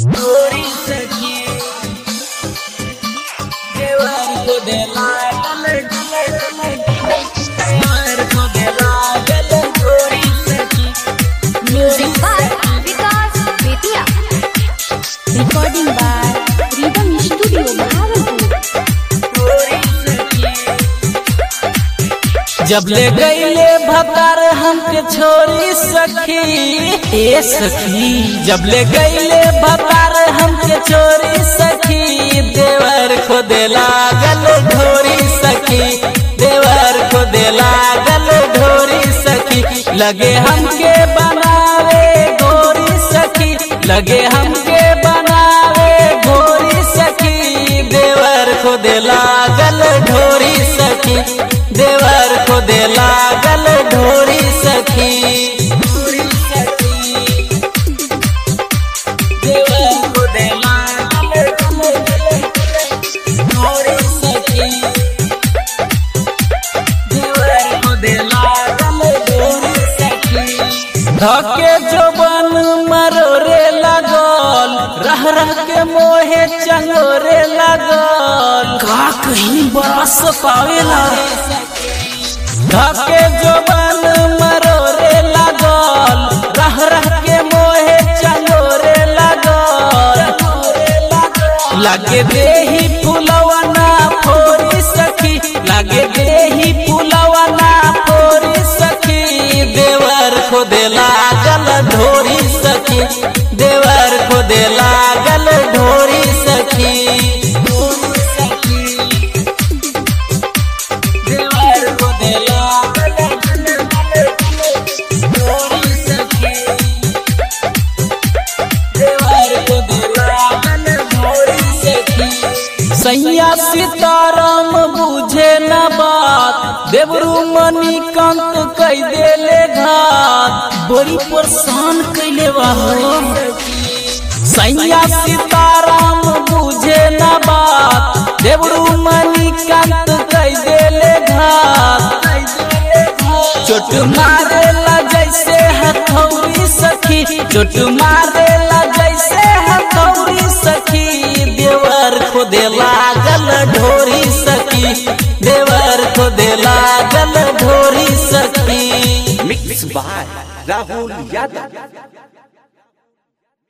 Story सखी देवर को दे लागल देवर को दे लागल story सखी Music by Vikas Betia. Recording by Rhythm Studio, Bhagalpur. story सखी जब ले गईले भतार हमके छोरी सखी ए सखी जब ले गईले भतार हमके छोरी सखी देवर को दे लागल ढोरी सखी देवर को दे लागल ढोरी सखी लगे हमके बनावे गोरी सखी लगे हमके बनावे गोरी सखी देवर को दे लागल ढोरी सखी देवर को दे लागल ढोरी सखी story सखी देवर को दे लागल story सखी देवर को दे लागल story सखी धके जोबन मरोरे लागल रह रह के मोहे चंगोरे लागल का कहीं बरस पावेला धके जोबन मरोरे लागल रह रह के मोहे चंगोरे लागल लागे देही फुलवना फोरी सखी लागे देही फुलवना फोरी सखी देवर को दे लागल ढोरी सखी देवर को दे लागल ढोरी सखी देवर को दे लागल story सखी देवर को दे लागल story सखी सैया सीताराम बुझे न बात देवरू मनी कंत कई देले घात बड़ी परेशान कैले बाहो सैया सीताराम बुझे न बात देवरू मनी कंत कई देले घात चोट मारेला जैसे हथौरी सखी चोट मारेला जैसे हथौरी सखी देवर को दे लागल ढोरी सखी देवर को दे लागल ढोरी सखी मिक्स बाय राहुल यादव